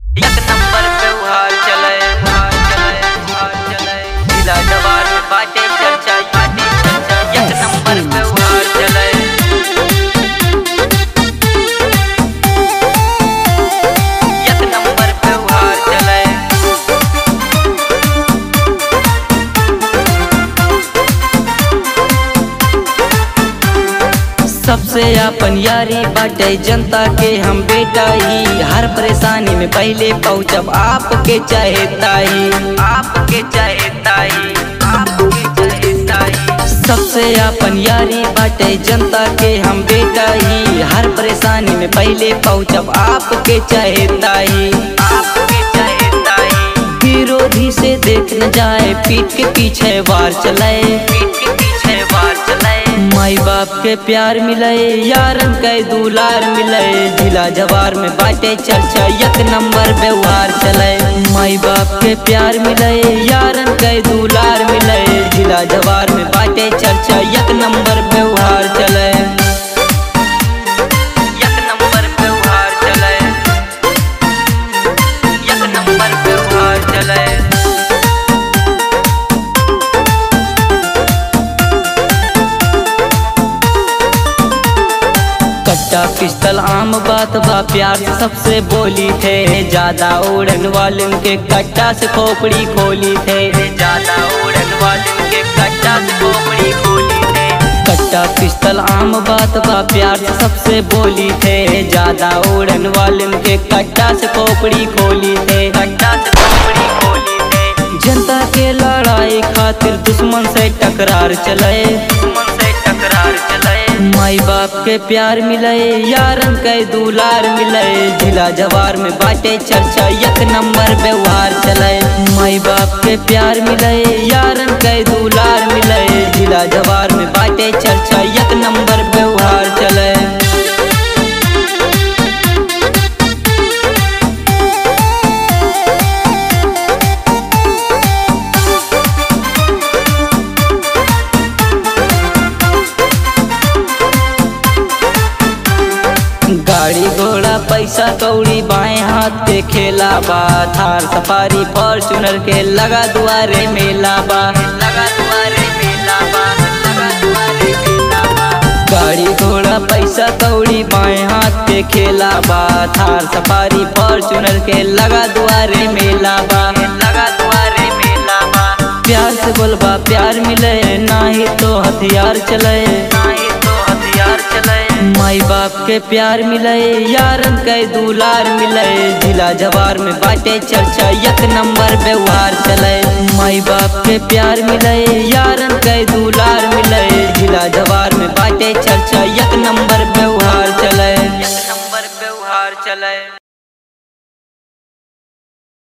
एक नंबर पे उहार चले उहार चले उहार चले जिला जवार में बाटे चर्चा बाटे चर्चा एक नंबर पे उहार चले एक नंबर पे उहार चले सबसे अपन यारी बाटे जनता के हम बेटा ही हर परेशानी में पहले पहुँचब आपके चाहे ताई आपके चाहे ताई आपके चाहे ताई सबसे अपन यारी बाटे जनता के हम बेटा ही हर परेशानी में पहले पहुँचब आपके चाहे ताई आपके चाहे ताई विरोधी से देख न जाए पीठ के पीछे वार चलाए पीठ के पीछे वार चलाए माई बाप के प्यार मिले यारन के दुलार मिले जिला जवार में बाटे चर्चा एक नंबर व्यवहार चले माई बाप के प्यार मिले यारन के दुलार मिले जिला जवार में बाटे चर्चा एक नंबर व्यवहार चले एक नंबर व्यवहार चले एक नंबर व्यवहार चले कट्टा पिस्तल आम बात बा प्यार से सबसे बोली थे ज्यादा उड़न वालन के कट्टा से खोपड़ी खोली थे ज्यादा उड़न वालन के कट्टा से खोपड़ी खोली थे कट्टा पिस्तल आम बात बा प्यार से सबसे बोली थे ज्यादा उड़न वालन के कट्टा से खोपड़ी खोली थे कट्टा से खोपड़ी खोली थे जनता के लड़ाई खातिर दुश्मन से टकरार चले दुश्मन से टकरार चले माई बाप के प्यार मिले यारन के दुलार मिले जिला जवार में बाटे चर्चा एक नंबर व्यवहार चले माई बाप के प्यार मिले यारन के दुलार मिले जिला जवार में बाटे चर्चा एक नंबर व्यवहार चले गाड़ी घोड़ा पैसा कौड़ी बाएं हाथ के खेला बा थार सफारी फॉर्चूनर के लगा दुआरे मेला बा लगा दुआरे मेला बा लगा दुआरे मेला बा गाड़ी घोड़ा पैसा कौड़ी बाएं हाथ के खेला बा थार सफारी फॉर्चूनर के लगा दुआरे मेला बा लगा दुआरे मेला बा प्यार से बोलबा प्यार मिले नाही तो हथियार चले नाही तो हथियार चले माई बाप के प्यार मिले यारन के दुलार मिले जिला जवार में बाटे चर्चा एक नंबर व्यवहार चले माई बाप के प्यार मिले यारन के दुलार मिले जिला जवार में बाटे चर्चा एक नंबर व्यवहार चले एक नंबर व्यवहार चले